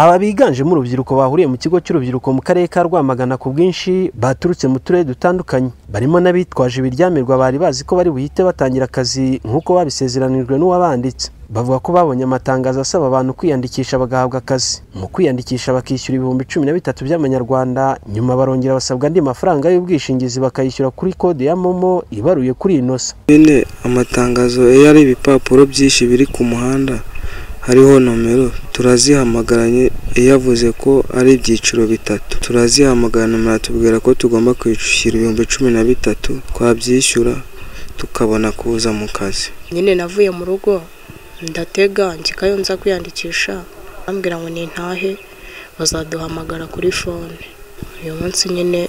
aba biganjemo urubyiruko bahuriye mu kigo cy'urubyiruko mu karere ka rwamagana ku bwinshi baturutse mu turere dutandukanye barimo n'abitwaje ibiryamirwa bari bazi ko bari buhite batangira akazi nk'uko babisezeranijwe n'uwabanditse bavuga ko babonye amatangazo asaba abantu kwiyandikisha bagahabwa akazi mu kwiyandikisha bakishyura ibihumbi cumi na bitatu by'amanyarwanda nyuma barongera basabwa andi mafaranga y'ubwishingizi bakayishyura kuri kode ya momo ibaruye kuri inosa bene amatangazo iyo ari ibipapuro byinshi biri ku muhanda hariho nomero turazihamagaranye iyo avuze ko ari ibyiciro bitatu turazihamagara nomero atubwira ko tugomba kwishyura ibihumbi cumi na bitatu twabyishyura tukabona kuza mu kazi nyine navuye mu rugo ndatega njyikayo nza kwiyandikisha bambwira ngo nintahe bazaduhamagara kuri fone uyu munsi nyine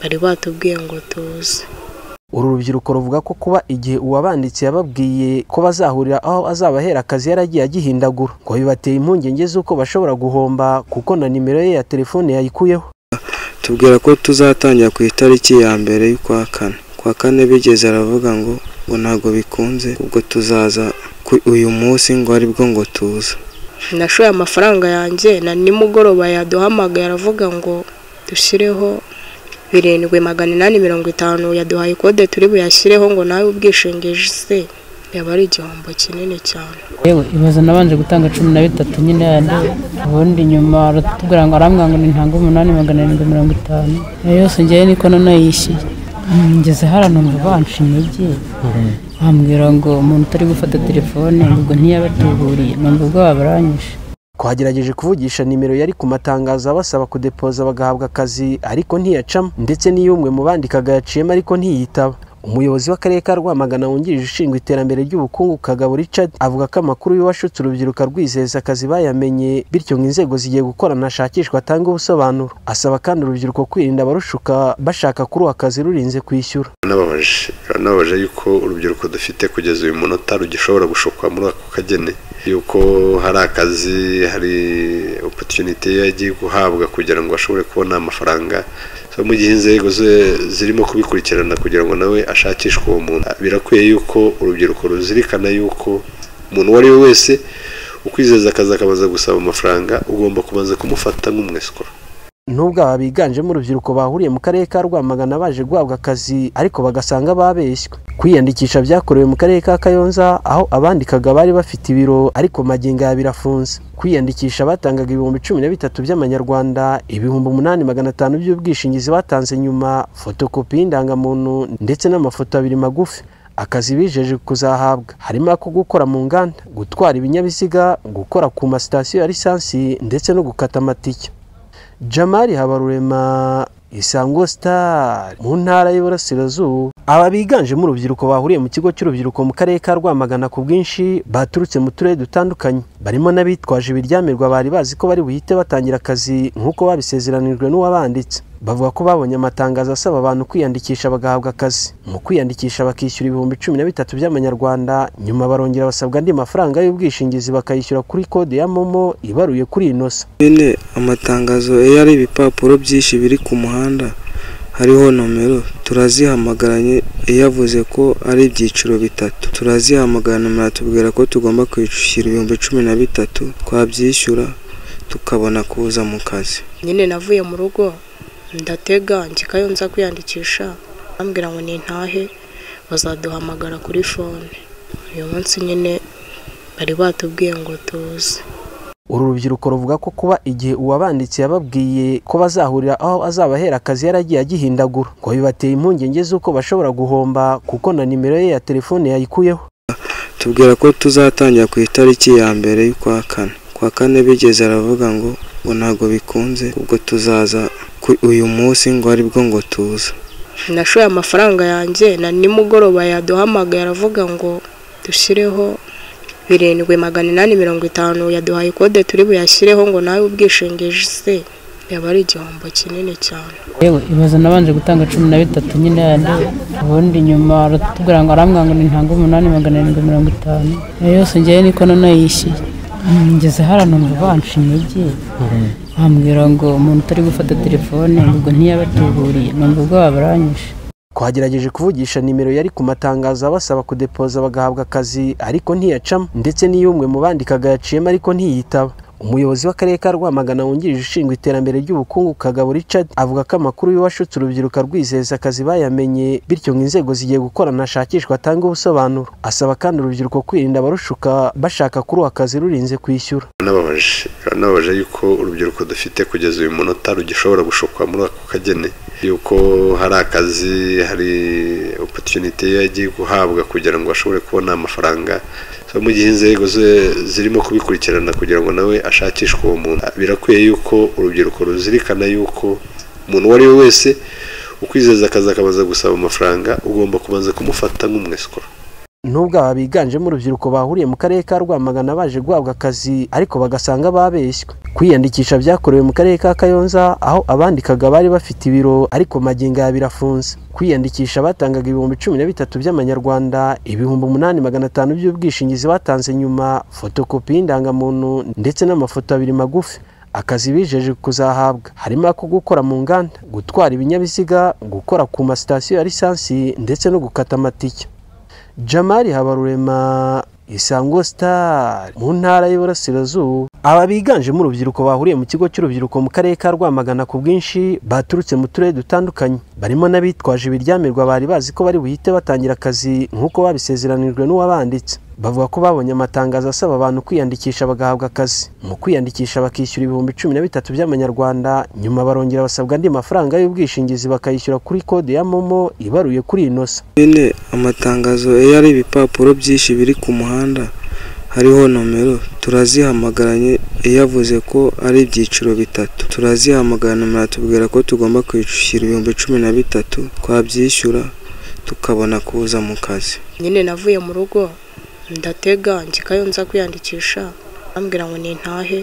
bari batubwiye ngo tuze uru rubyiruko ruvuga ko kuba igihe uwabanditse yababwiye ko bazahurira aho azabahera akazi yaragiye agihindagura ngo bibateye impungenge z'uko bashobora guhomba kuko na nimero ye ya telefone yayikuyeho tubwira ko tuzatangira ku itariki ya mbere y'ukwa kane kwa kane bigeze aravuga ngo ngo ntabwo bikunze ubwo tuzaza ku- uyu munsi ngo aribwo ngo tuza nashoye amafaranga yanjye na nimugoroba yaduhamagaye aravuga ngo dushyireho birindwi magana inani mirongo itanu yaduhaye kode turi buyashyireho ngo nawe ubwishingizi yaba ari igihombo kinini cyane yewe ibibazo nabanje gutanga cumi na bitatu nyine yandi ubundi nyuma aratubwira ngo arambwira ngo nintange umunani magana arindwi mirongo itanu iyo yose ngewe niko noneho yishyuye Mm, ngeze hariya numva banca intege bambwira ngo umuntu utari gufata telefone ubwo ntiyabatuhuriye numva ubwoba buranyishe twagerageje kuvugisha nimero yari ku matangazo abasaba kudepoza bagahabwa akazi ariko ntiyacamo ndetse n'iy'umwe mu bandikaga yaciyemo ariko ntiyitaba umuyobozi w'akarere ka rwamagana wungirije ushinzwe iterambere ry'ubukungu kagabo richard avuga ko amakuru y'uwashutse urubyiruko rwizeza akazi bayamenye bityo ngo inzego zigiye gukorana hashakishwa atange ubusobanuro asaba kandi urubyiruko kwirinda abarushuka bashaka kuri uwo akazi rurinze kwishyura Birababaje birababaje yuko urubyiruko dufite kugeza uyu munota rugishobora gushukwa muri ako kageni yuko hari akazi hari opotuniti yagiye guhabwa kugira ngo ashobore kubona amafaranga so mu gihe inzego ze- zirimo kubikurikirana kugira ngo nawe ashakishwe uwo muntu birakwiye yuko urubyiruko ruzirikana yuko umuntu uwo ari we wese ukwizeza akazi akabanza gusaba amafaranga ugomba kubanza kumufata nk'umwesikora nubwo aba biganjemo urubyiruko bahuriye mu karere ka rwamagana baje guhabwa akazi ariko bagasanga babeshywe kwiyandikisha byakorewe mu karere ka kayonza aho abandikaga bari bafite ibiro ariko magingo aya birafunze kwiyandikisha batangaga ibihumbi cumi na bitatu by'amanyarwanda ibihumbi umunani magana atanu by'ubwishingizi batanze nyuma fotokopi y'indangamuntu ndetse n'amafoto abiri magufi akazi bijeje kuzahabwa harimo ako gukora mu nganda gutwara ibinyabiziga gukora ku masitasiyo ya lisansi ndetse no gukata amatike jamari habarurema isango star mu ntara y'iburasirazuba aba biganjemo urubyiruko bahuriye mu kigo cy'urubyiruko mu karere ka rwamagana ku bwinshi baturutse mu turere dutandukanye barimo n'abitwaje ibiryamirwa bari bazi ko bari buhite batangira akazi nk'uko babisezeranijwe n'uwabanditse bavuga ko babonye amatangazo asaba abantu kwiyandikisha bagahabwa akazi mu kwiyandikisha bakishyura ibihumbi cumi na bitatu by'amanyarwanda nyuma barongera basabwa andi mafaranga y'ubwishingizi bakayishyura kuri kode ya momo ibaruye kuri inosa bene amatangazo iyo ari ibipapuro byinshi biri ku muhanda hariho nomero turazihamagaranye iyo avuze ko ari ibyiciro bitatu turazihamagara nomero atubwira ko tugomba kwishyura ibihumbi cumi na bitatu twabyishyura tukabona kuza mu kazi nyine navuye mu rugo ndatega njyikayo nza kwiyandikisha bambwira ngo nintahe bazaduhamagara kuri fone uyu munsi nyine bari batubwiye ngo tuze uru rubyiruko ruvuga ko kuba igihe uwabanditse yababwiye ko bazahurira aho azabahera akazi yaragiye agihindagura ngo bibateye impungenge z'uko bashobora guhomba kuko na nimero ye ya telefone yayikuyeho tubwira ko tuzatangira ku itariki ya mbere y'ukwa kane kwa kane bigeze aravuga ngo ngo ntabwo bikunze ubwo tuzaza ku- uyu munsi ngo aribwo ngo tuza nashoye amafaranga yanjye na nimugoroba yaduhamagaye aravuga ngo dushyireho birindwi magana inani mirongo itanu yaduhaye kode turi buyashyireho ngo nawe ubwishingizi yaba ari igihombo kinini cyane yewe ibibazo nabanje gutanga cumi na bitatu nyine yandi ubundi nyuma aratubwira ngo arambwira ngo nintange umunani magana arindwi mirongo itanu iyo yose ngewe niko noneho yishyuye Mm, ngeze hariya numva banca intege bambwira ngo umuntu utari gufata telefone ubwo ntiyabatuhuriye numva ubwoba buranyishe twagerageje kuvugisha nimero yari ku matangazo abasaba kudepoza bagahabwa akazi ariko ntiyacamo ndetse n'iy'umwe mu bandikaga yaciyemo ariko ntiyitaba umuyobozi w'akarere ka rwamagana wungirije ushinzwe iterambere ry'ubukungu kagabo richard avuga ko amakuru y'uwashutse urubyiruko rwizeza akazi bayamenye bityo ngo inzego zigiye gukorana hashakishwa atange ubusobanuro asaba kandi urubyiruko kwirinda abarushuka bashaka kuri uwo akazi rurinze kwishyura birababaje birababaje yuko urubyiruko dufite kugeza uyu munota rugishobora gushukwa muri ako kagene yuko hari akazi hari opotunite yagiye guhabwa kugira ngo ashobore kubona amafaranga So, mu gihe inzego ze- zirimo kubikurikirana kugira ngo nawe ashakishwe uwo muntu birakwiye yuko urubyiruko ruzirikana yuko umuntu uwo ari we wese ukwizeza akazi akabanza gusaba amafaranga ugomba kubanza kumufata nk'umweswa nubwo aba biganjemo urubyiruko bahuriye mu karere ka rwamagana baje guhabwa akazi ariko bagasanga babeshywe kwiyandikisha byakorewe mu karere ka kayonza aho abandikaga bari bafite ibiro ariko magingo aya birafunze kwiyandikisha batangaga ibihumbi cumi na bitatu by'amanyarwanda ibihumbi umunani magana atanu by'ubwishingizi batanze nyuma fotokopi y'indangamuntu ndetse n'amafoto abiri magufi akazi bijeje kuzahabwa harimo ako gukora mu nganda gutwara ibinyabiziga gukora ku masitasiyo ya lisansi ndetse no gukata amatike jamari habarurema isango sitari mu ntara y'iburasirazuba aba biganjemo urubyiruko bahuriye mu kigo cy'urubyiruko mu karere ka rwamagana ku bwinshi baturutse mu turere dutandukanye barimo n'abitwaje ibiryamirwa bari bazi ko bari buhite batangira akazi nk'uko babisezeranijwe n'uwabanditse bavuga ko babonye amatangazo asaba abantu kwiyandikisha bagahabwa akazi mu kwiyandikisha bakishyura ibihumbi cumi na bitatu by'amanyarwanda nyuma barongera basabwa andi mafaranga y'ubwishingizi bakayishyura kuri kode ya momo ibaruye kuri inosa bine amatangazo iyo ari ibipapuro byinshi biri ku muhanda hariho nomero turazihamagaranye yavuze ko ari ibyiciro bitatu turazihamagara nomero atubwira ko tugomba kwishyura ibihumbi cumi na bitatu twabyishyura tukabona kuza mu kazi nyine navuye mu rugo ndatega njyikayo nza kwiyandikisha bambwira ngo nintahe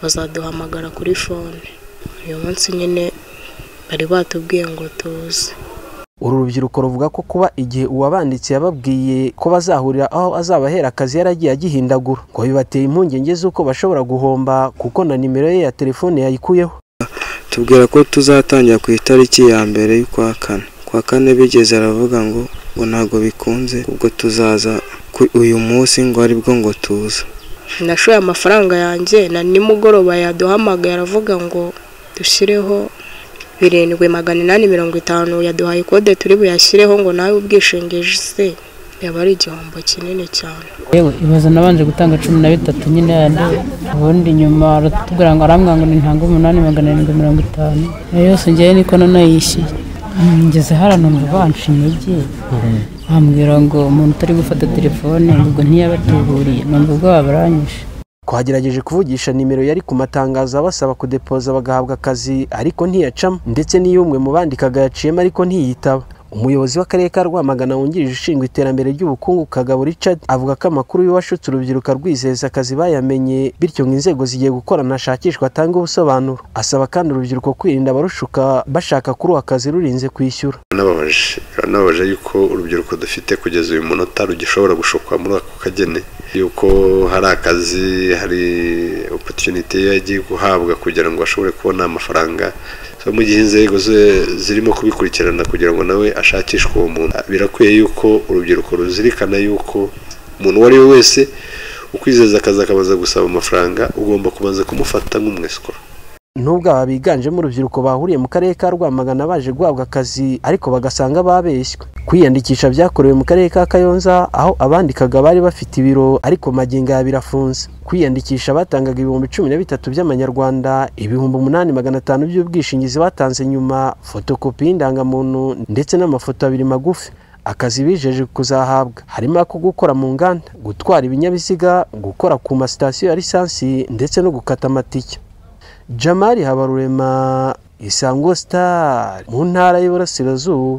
bazaduhamagara kuri fone uyu munsi nyine bari batubwiye ngo tuze uru rubyiruko ruvuga ko kuba igihe uwabanditse yababwiye ko bazahurira aho azabahera akazi yaragiye agihindagura ngo bibateye impungenge z'uko bashobora guhomba kuko na nimero ye ya telefone yayikuyeho tubwira ko tuzatangira ku itariki ya mbere y'ukwa kane kwa kane bigeze aravuga ngo ngo ntabwo bikunze ubwo tuzaza ku- uyu munsi ngo aribwo ngo tuza nashoye amafaranga yanjye na nimugoroba yaduhamagaye aravuga ngo dushyireho birindwi magana inani mirongo itanu yaduhaye kode turi buyashyireho ngo nawe ubwishingizi se yaba ari igihombo kinini cyane yewe ibibazo nabanje gutanga cumi na bitatu nyine yandi ubundi nyuma aratubwira ngo arambwira ngo nintange umunani magana arindwi mirongo itanu iyo yose ngewe niko nanayishyuye Mm, ngeze hariya numva banca intege bambwira ngo umuntu utari gufata telefone ubwo ntiyabatuburiye numva ubwoba buranyishe twagerageje kuvugisha nimero yari ku matangazo abasaba kudepoza bagahabwa akazi ariko ntiyacamo ndetse n'iyo umwe mu bandikaga yaciyemo ariko ntiyitaba umuyobozi w'akarere ka rwamagana wungirije ushinzwe iterambere ry'ubukungu kagabo richard avuga ko amakuru y'uwashutse urubyiruko rwizeza akazi bayamenye bityo ngo inzego zigiye gukorana hashakishwa atange ubusobanuro asaba kandi urubyiruko kwirinda abarushuka bashaka kuri uwo akazi rurinze kwishyura birababaje birababaje yuko urubyiruko dufite kugeza uyu munota rugishobora gushukwa muri ako kagene yuko hari akazi hari opotunite yagiye guhabwa kugira ngo ashobore kubona amafaranga So, mu gihe inzego ze zirimo kubikurikirana kugira ngo nawe ashakishwe uwo muntu birakwiye yuko urubyiruko ruzirikana yuko umuntu uwo ari we wese ukwizeza akazi akabanza gusaba amafaranga ugomba kubanza kumufata nk'umweswa nubwo aba biganjemo urubyiruko bahuriye mu karere ka rwamagana baje guhabwa akazi ariko bagasanga babeshywe kwiyandikisha byakorewe mu karere ka kayonza aho abandikaga bari bafite ibiro ariko magingo aya birafunze kwiyandikisha batangaga ibihumbi cumi na bitatu by'amanyarwanda ibihumbi umunani magana atanu by'ubwishingizi batanze nyuma fotokopi y'indangamuntu ndetse n'amafoto abiri magufi akazi bijeje kuzahabwa harimo ako gukora mu nganda gutwara ibinyabiziga gukora ku masitasiyo ya lisansi ndetse no gukata amatike jamari habarurema isango sitari mu ntara y'iburasirazuba